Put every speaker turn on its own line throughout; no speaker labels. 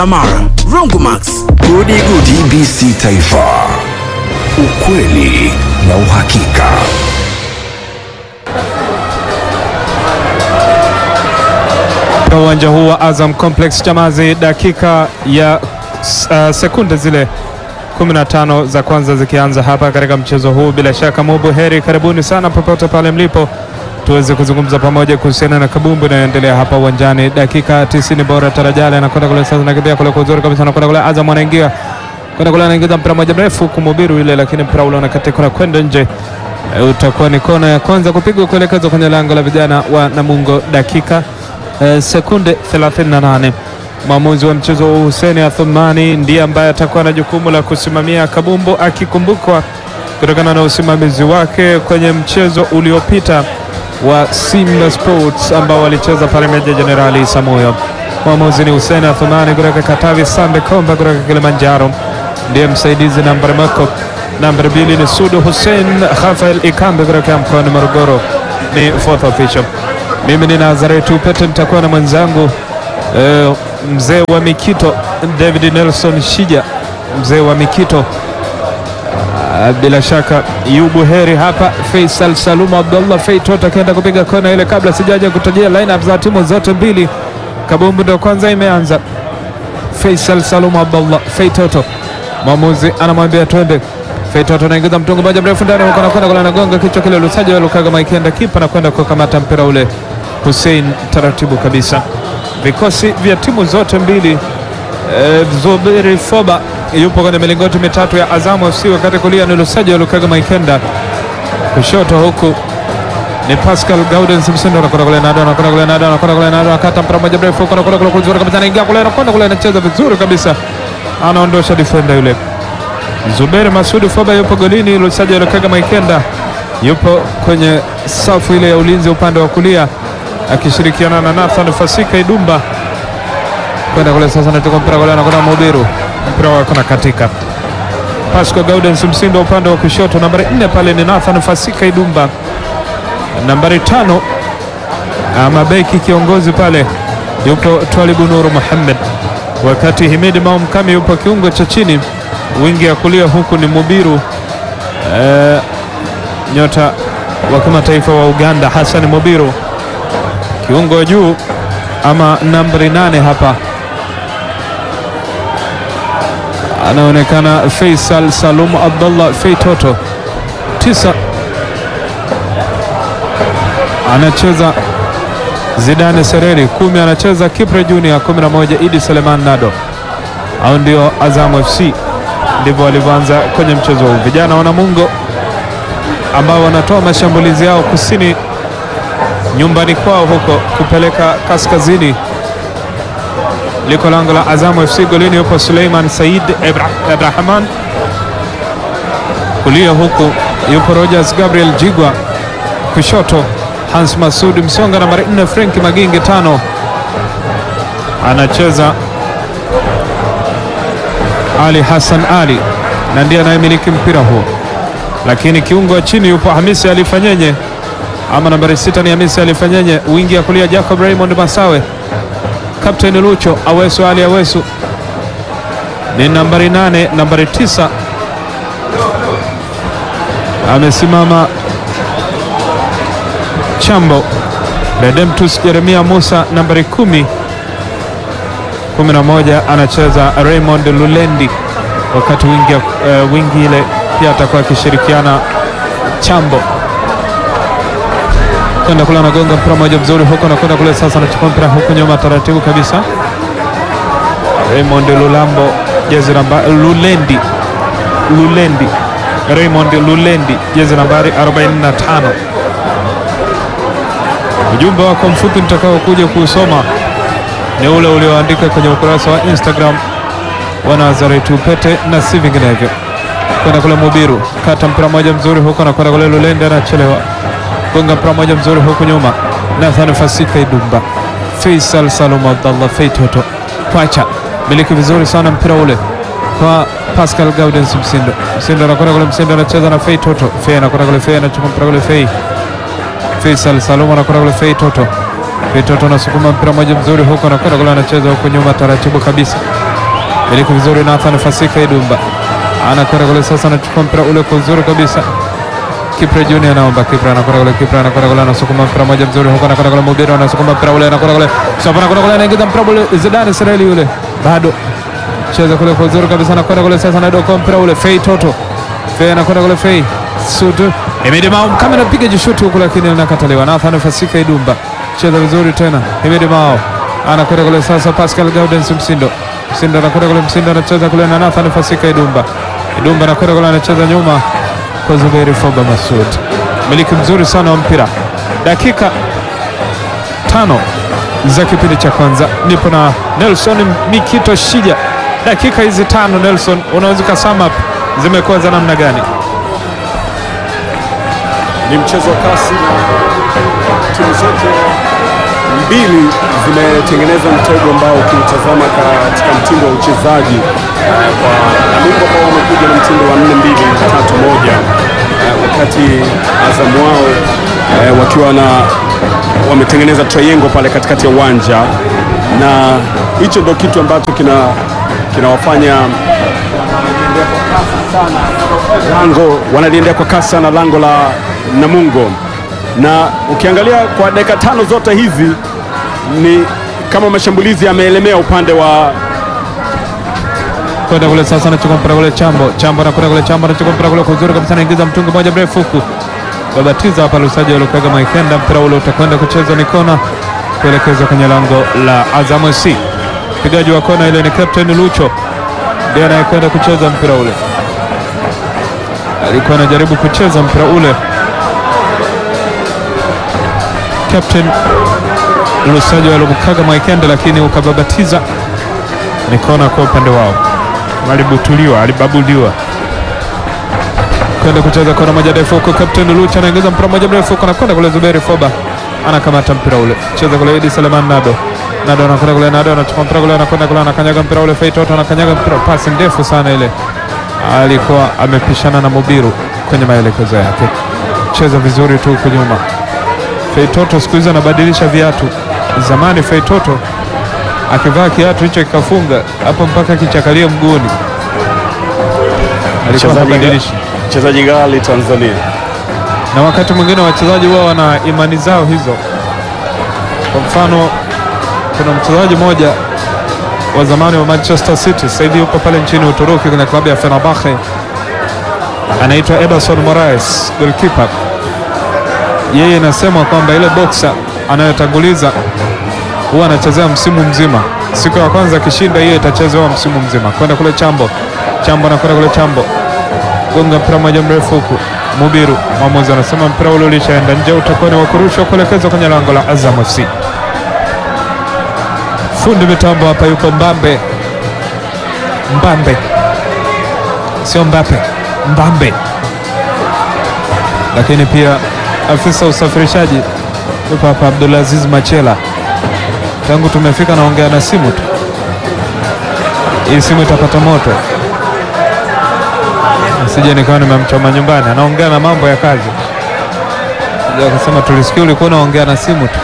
Amara, Rongomax,
Gudi Gudi TBC Taifa, ukweli na uhakika.
Katika uwanja huu wa Azam Complex Chamazi, dakika ya uh, sekunde zile 15 za kwanza zikianza hapa katika mchezo huu. Bila shaka Mubu heri, karibuni sana popote pale mlipo, tuweze kuzungumza pamoja kuhusiana na kabumbu inayoendelea hapa uwanjani. Dakika 90 bora, Tarajali anakwenda kule sasa, nakimbia kule kwa uzuri kabisa, anakwenda kule Azam anaingia kwenda kule, anaingiza mpira moja mrefu kumubiru ile, lakini mpira ule unakatika na kwenda nje. E, utakuwa ni kona ya kwanza kupigwa kuelekezwa kwenye lango la vijana wa Namungo dakika eh, sekunde 38. Mwamuzi wa mchezo huu Hussein Athumani ndiye ambaye atakuwa na jukumu la kusimamia kabumbu, akikumbukwa kutokana na usimamizi wake kwenye mchezo uliopita wa Simba Sports ambao walicheza pale Meja Jenerali Samuyo. Mwamuzi ni Hussein Athumani kutoka Katavi, Sande Komba kutoka Kilimanjaro ndiye msaidizi nambari mako nambari mbili ni Sudu Hussein Rafael Ikambe kutoka mkoani Morogoro ni fourth official. Mimi ni Nazaretu Pete, nitakuwa na mwenzangu eh, mzee wa Mikito David Nelson Shija, mzee wa Mikito. Ah, bila shaka yubu heri hapa. Faisal Salum Abdullah Feitoto akienda kupiga kona ile. Kabla sijaja kutajia lineup za timu zote mbili, kabumbu ndio kwanza imeanza. Faisal Salum Abdullah Feitoto, mwamuzi anamwambia twende. Feitoto anaingiza mtungo moja mrefu ndani huko, anakwenda kule, anagonga kichwa kile. Lusaja Lukaga Maikenda kipa anakwenda kukamata mpira ule. Hussein taratibu kabisa. Vikosi vya timu zote mbili eh, Zuberi Foba yupo kwenye milingoti mitatu ya Azamu FC, wakati kulia ni Lusaja Lukaga Maikenda, kushoto huku ni Pascal Gaudens Msindo anakwenda kule nado anakwenda kule nado anakwenda kule nado akata mpira mmoja mrefu huko anakwenda kule kuzuri kabisa anaingia kule anakwenda kule anacheza vizuri kabisa anaondosha defender yule Zuberi Masudi Foba yupo golini, Lusaja Lukaga Maikenda yupo kwenye safu ile ya ulinzi upande wa kulia akishirikiana na Nathan Fasika Idumba kwenda kule sasa, anatoka mpira kule anakwenda Mubiru, mpira wako na katika Pascal Gaudens Msindo upande wa kushoto, nambari nne pale ni Nathan Fasika Idumba, nambari tano ama beki kiongozi pale yupo Twalibu Nuru Muhammad, wakati Himidi Maumkami yupo kiungo cha chini, wingi ya kulia huku ni Mubiru eh, nyota wa kimataifa wa Uganda Hassan Mubiru, kiungo wa juu ama nambari nane hapa anaonekana Faisal Salum Abdullah Feitoto tisa anacheza Zidane Sereri kumi anacheza Kipre Junior kumi na moja Idi Seleman Nado au ndio Azam FC ndivyo walivyoanza kwenye mchezo huu vijana wa Namungo ambao wanatoa mashambulizi yao kusini nyumbani kwao huko kupeleka kaskazini liko lango la Azamu FC. Golini yupo Suleiman Said Ebra- Abdrahman, kulia huku yupo Rogers Gabriel Jigwa, kushoto Hans Masud Msonga, nambari 4 Frank Magingi, tano anacheza Ali Hassan Ali na ndiye anayemiliki mpira huo, lakini kiungo wa chini yupo Hamisi Alifanyenye ama nambari sita ni Hamisi Alifanyenye, wingi ya kulia Jacob Raymond Masawe, Kapteni Lucho Awesu Ali Awesu ni nambari nane. Nambari tisa amesimama Chambo Redemptus Jeremia Musa, nambari kumi. kumi na moja anacheza Raymond Lulendi, wakati wingi, uh, wingi ile pia atakuwa akishirikiana Chambo kwenda kule anagonga mpira moja mzuri huko, anakwenda kule sasa, anachukua mpira huko nyuma taratibu kabisa. Raymond Lulambo jezi namba Lulendi, Lulendi, Raymond Lulendi jezi nambari 45. Ujumbe wako mfupi nitakao kuja kuusoma ni ule ulioandika kwenye ukurasa wa Instagram wa Nazaretu Pete na si vinginevyo. Kwenda kule Mubiru, kata mpira moja mzuri huko, anakwenda kule Lulendi, anachelewa gonga mpira moja mzuri huku nyuma, Nathan Fasika Idumba, Faisal Salum Abdallah Feitoto kwacha miliki vizuri sana mpira ule kwa Pascal Gaudens Msindo. Msindo anakwenda kule, Msindo anacheza na Feitoto, Fei anakwenda kule, Fei anachukua mpira kule, Fei Faisal Salum anakwenda kule, Feitoto Feitoto anasukuma mpira moja mzuri huko, anakwenda kule, anacheza huku nyuma taratibu kabisa, miliki vizuri Nathan Fasika Idumba anakwenda kule sasa, anachukua mpira ule kwa uzuri kabisa. Kipre Junior anaomba, Kipre anakwenda kule, Kipre anakwenda kule, anasukuma mpira moja mzuri huko, anakwenda kule, Mubiro anasukuma mpira ule, anakwenda kule, Safa anakwenda kule, anaingiza mpira ule, Zidane Israeli yule bado cheza kule kwa uzuri kabisa, anakwenda kule sasa, anadokoa mpira ule, Fei Toto Fei anakwenda kule, Fei Sutu Himidi Mao kama anapiga jishuti huku, lakini linakataliwa. Nathan Fasika Idumba cheza vizuri tena, Himidi Mao anakwenda kule sasa, Pascal Gaudens Msindo Msindo anakwenda kule, Msindo anacheza kule na Nathan Fasika Idumba Idumba anakwenda kule, anacheza nyuma kwa Zuberi Foba Masud, miliki mzuri sana wa mpira. Dakika tano za kipindi cha kwanza, nipo na Nelson Mikito Shija. Dakika hizi tano, Nelson, unaweza ukasum up zimekuwa za namna gani?
Ni mchezo wa kasi na timu zote mbili zimetengeneza mtego ambao ukiutazama katika mtindo wa uchezaji eh, kwa Namungo ambao wamekuja na mtindo wa 4 2 3 moja eh, wakati Azam wao eh, wakiwa na wametengeneza triangle pale katikati ya uwanja, na hicho ndio kitu ambacho kina kinawafanya lango wanaliendea kwa kasi sana lango la Namungo, na ukiangalia kwa dakika tano zote hizi ni kama mashambulizi yameelemea upande wa
kwenda kule sasa, anachukua mpira kule Chambo, Chambo anakwenda kule, Chambo anachukua mpira kule kwa uzuri kabisa, anaingiza mtungi moja mrefu huku, babatiza hapa Lusaji waliokuaga Maikenda, mpira ule utakwenda kuchezwa ni kona kuelekezwa kwenye lango la Azam FC. Mpigaji wa kona ile ni Captain Lucho, ndiye anayekwenda kucheza mpira ule, alikuwa anajaribu kucheza mpira ule Captain Lusaji waliokuaga Maikenda, lakini ukababatiza ni kona kwa upande wao, alibutuliwa alibabuliwa kwenda kucheza kona moja ndefu huko. Captain Lucha anaingiza mpira moja mrefu huko, anakwenda kule. Zuberi Foba anakamata mpira ule, cheza kule. Idi Seleman Nado, Nado anakwenda kule, Nado anachukua mpira kule, anakwenda kule, anakanyaga mpira ule. Feitoto anakanyaga mpira, pasi ndefu sana ile, alikuwa amepishana na Mubiru kwenye maelekezo yake. Cheza vizuri tu huko nyuma. Feitoto siku hizi anabadilisha viatu. Zamani Feitoto akivaa kiatu hicho kikafunga hapo mpaka kichakalie mguuni, alikuwa anabadilisha.
mchezaji ghali Tanzania.
Na wakati mwingine wachezaji wao wana imani zao hizo. Kwa mfano, kuna mchezaji mmoja wa zamani wa Manchester City, sasa hivi yupo pale nchini Uturuki kwenye klabu ya Fenerbahce, anaitwa Ederson Moraes, goalkeeper. Yeye inasemwa kwamba ile boxer anayotanguliza huwa anachezea msimu mzima. Siku ya kwanza akishinda, hiyo itachezewa msimu mzima. Kwenda kule Chambo, Chambo anakwenda kule Chambo, gonga mpira moja mrefu huku. Mubiru mwamuzi anasema mpira ule ulishaenda nje, utakuwa ni wa kurushwa kuelekezwa kwenye lango la Azam FC. Fundi mitambo hapa yupo Mbambe, Mbambe sio Mbape, Mbambe. Lakini pia afisa usafirishaji yupo hapa Abdulaziz Machela tangu tumefika naongea na simu tu, hii simu itapata moto, sije nikawa nimemchoma nyumbani. Anaongea na mambo ya kazi, sija akasema tulisikia ulikuwa unaongea na simu tu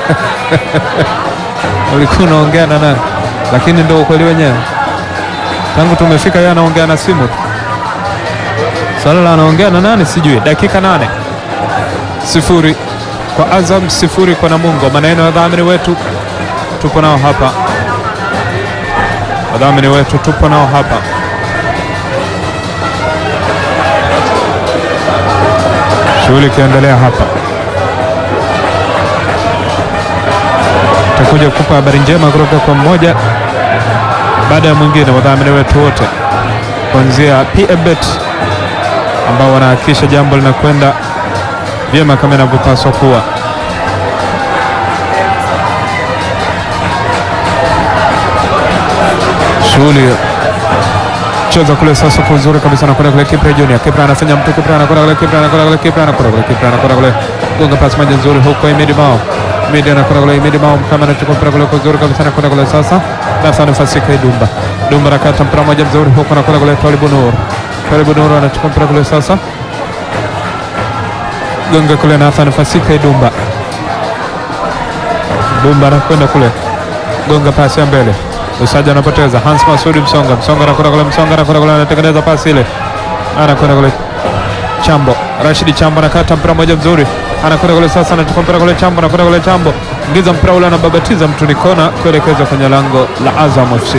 ulikuwa unaongea na nani? Lakini ndio ukweli wenyewe, tangu tumefika yeye anaongea na simu tu. Swala la anaongea na nani sijui. Dakika nane sifuri kwa Azam, sifuri kwa Namungo. Maneno ya dhamini wetu tupo nao hapa, wadhamini wetu tupo nao hapa. Shughuli ikiendelea hapa, takuja kupa habari njema kutoka kwa mmoja baada ya mwingine, wadhamini wetu wote kuanzia PMBet ambao wanahakikisha jambo linakwenda vyema kama inavyopaswa kuwa. Shughuli cheza kule sasa kwa uzuri kabisa, anakwenda kule Kipra Junior. Kipra anafanya mtu, Kipra anakwenda kule, Kipra anakwenda kule, Kipra anakwenda kule, Kipra anakwenda kule, gonga pasi moja nzuri huko Imedi Mao. Imedi anakwenda kule, Imedi Mao kama anachukua mpira kule kwa uzuri kabisa, anakwenda kule sasa. Sasa nafasi kwa Dumba. Dumba anakata mpira moja mzuri huko, anakwenda kule Twalibu Nur. Twalibu Nur anachukua mpira kule sasa. Gonga kule Nathan Fasika Dumba. Dumba anakwenda kule, gonga pasi ya mbele Lusaja anapoteza. Hans Masudi Msonga, Msonga anakwenda kule, Msonga anakwenda kule, anatengeneza pasi ile, anakwenda kule Chambo, Rashidi Chambo anakata mpira mmoja mzuri, anakwenda kule sasa, anachukua mpira kule Chambo, anakwenda kule Chambo, ingiza mpira ule, anababatiza mtu ni kona kuelekezwa kwenye lango la Azam FC.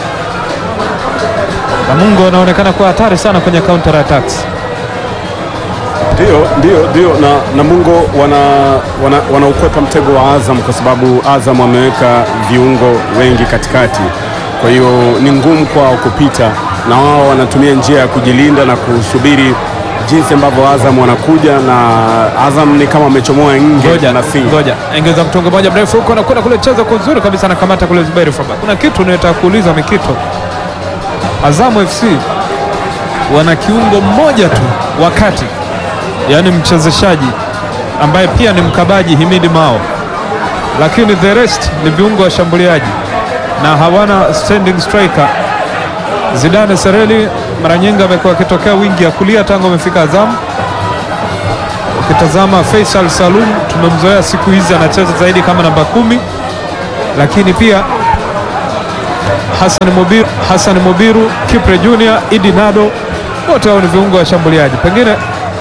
Namungo anaonekana kuwa hatari sana kwenye counter attacks.
Ndio, ndio, ndio na Namungo wana, wana, wanaukwepa mtego wa Azam kwa sababu Azam wameweka viungo wengi katikati, kwa hiyo ni ngumu kwao kupita, na wao wanatumia njia ya kujilinda na kusubiri jinsi ambavyo Azam wanakuja, na Azam ni kama wamechomoa nge
Ngoja,
na si
ngoja, engeza mtungo moja mrefu huko, anakwenda kule, cheza kwa uzuri kabisa, anakamata kule Zuberi Faba. Kuna kitu nataka kuuliza Mikito, Azamu FC wana kiungo mmoja tu wakati, yaani mchezeshaji ambaye pia ni mkabaji Himidi Mao, lakini the rest ni viungo washambuliaji na hawana standing striker. Zidane Sereli mara nyingi amekuwa akitokea wingi ya kulia tangu amefika Azamu. Ukitazama Faisal Salum tumemzoea siku hizi anacheza zaidi kama namba kumi, lakini pia Hassan Mubiru, Hassan Mubiru, Kipre Junior, Idi Nado wote hao ni viungo washambuliaji. Pengine